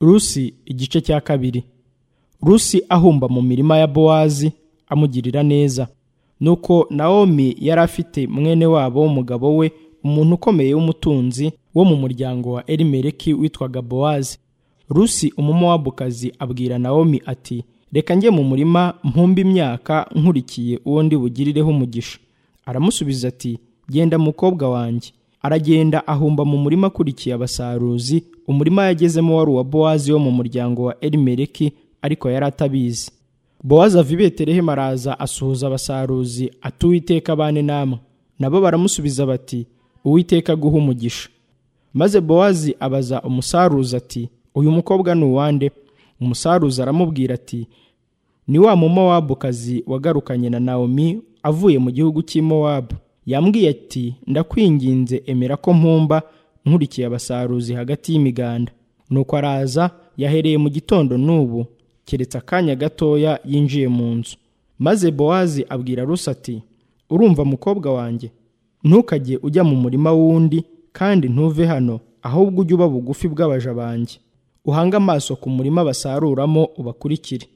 rusi igice cya kabiri rusi ahumba mu mirima ya bowazi amugirira neza nuko nawomi yari afite mwene wabo w'umugabo we umuntu ukomeye w'umutunzi wo mu muryango wa elimeleki witwaga bowazi rusi umumowabukazi abwira nawomi ati reka njye mu murima mpumbe imyaka nkurikiye uwo ndi bugirireho umugisha aramusubiza ati genda mukobwa wanjye aragenda ahumba mu murima akurikiye abasaruzi umurima yagezemo wari uwa bowazi wo mu muryango wa elimeleki ariko yari atabizi bowazi ava i betelehemu araza asuhuza abasaruzi ati uwiteka abane namwe nabo baramusubiza bati uwiteka aguhe umugisha maze bowazi abaza umusaruzi ati uyu mukobwa ni uwande umusaruzi aramubwira ati ni wa mumowabukazi wagarukanye na nawomi avuye mu gihugu cy'i mowabu yambwiye ati ndakwinginze emera ko mpumba nkurikiye abasaruzi hagati y'imiganda nuko araza yahereye mu gitondo n'ubu keretse akanya gatoya yinjiye mu nzu maze bowazi abwira rusi ati urumva mukobwa wanjye ntukajye ujya mu murima w'undi kandi ntuve hano ahubwo ujye uba bugufi bw'abaja banjye uhange amaso ku murima basaruramo ubakurikire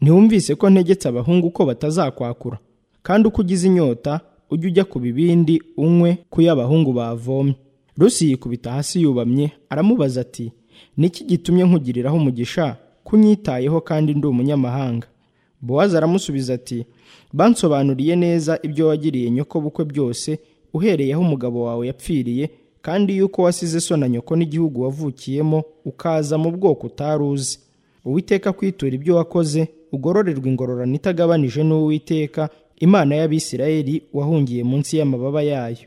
ntiwumvise ko ntegetse abahungu ko batazakwakura kandi uko ugize inyota ujye ujya ku bibindi unywe ku y'abahungu bavomye rusi yikubita hasi yubamye aramubaza ati niki gitumye nkugiriraho umugisha kunyitayeho kandi ndi umunyamahanga bowazi aramusubiza ati bansobanuriye neza ibyo wagiriye nyokobukwe byose uhereye aho umugabo wawe yapfiriye kandi yuko wasize so na nyoko n'igihugu wavukiyemo ukaza mu bwoko utari uzi uwiteka kwitura ibyo wakoze ugororerwa ingororano itagabanije n'uwiteka imana y'abisirayeli wahungiye munsi y'amababa yayo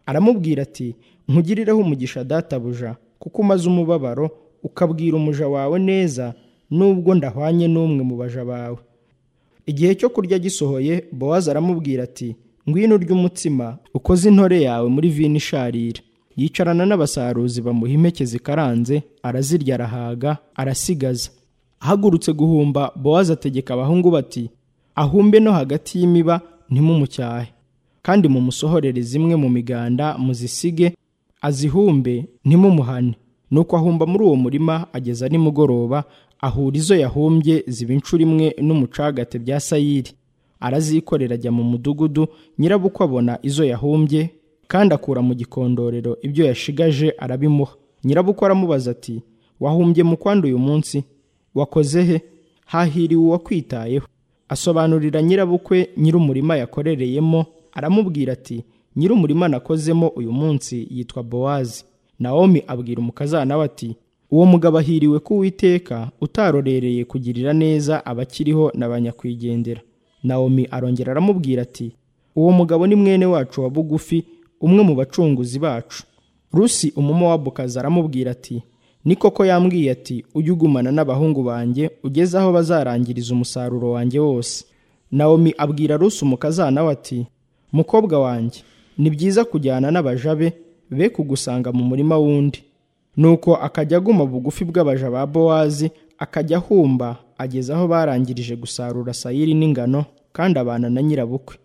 aramubwira ati nkugirireho umugisha databuja kuko umaze umubabaro ukabwira umuja wawe neza nubwo ndahwanye n'umwe mu baja bawe igihe cyo kurya gisohoye bowazi aramubwira ati ngwino ry'umutsima ukoze intore yawe muri vino isharira yicarana n'abasaruzi bamuha impeke zikaranze arazirya arahaga arasigaza ahagurutse guhumba bowazi ategeka abahungu bati ahumbe no hagati y'imiba ntimumucyahe kandi mumusohorere zimwe mu miganda muzisige azihumbe ntimumuhane nuko ahumba muri uwo murima ageza nimugoroba ahura izo yahumbye ziba inshuro imwe n'umucagate bya sayiri arazikorera ajya mu mudugudu nyirabukwe abona izo yahumbye kandi akura mu gikondorero ibyo yashigaje arabimuha nyirabukwe aramubaza ati wahumbye mu kwandi uyu munsi wakoze he hahiriwe uwakwitayeho asobanurira nyirabukwe nyir'umurima yakorereyemo aramubwira ati nyir'umurima nakozemo uyu munsi yitwa bowazi nawomi abwira umukazana we ati uwo mugabo ahiriwe ko uwiteka utarorereye kugirira neza abakiriho na ba nyakwigendera nawomi arongera aramubwira ati uwo mugabo ni mwene wacu wa bugufi umwe mu bacunguzi bacu rusi umumowabukazi aramubwira ati ni koko yambwiye ati ujye ugumana n'abahungu banjye ugeze aho bazarangiriza umusaruro wanjye wose nawomi abwira rusi umukazana we ati mukobwa wanjye ni byiza kujyana n'abaja be be kugusanga mu murima wundi nuko akajya aguma bugufi bw'abaja ba bowazi akajya ahumba ageza aho barangirije gusarura sayiri n'ingano kandi abana na nyirabukwe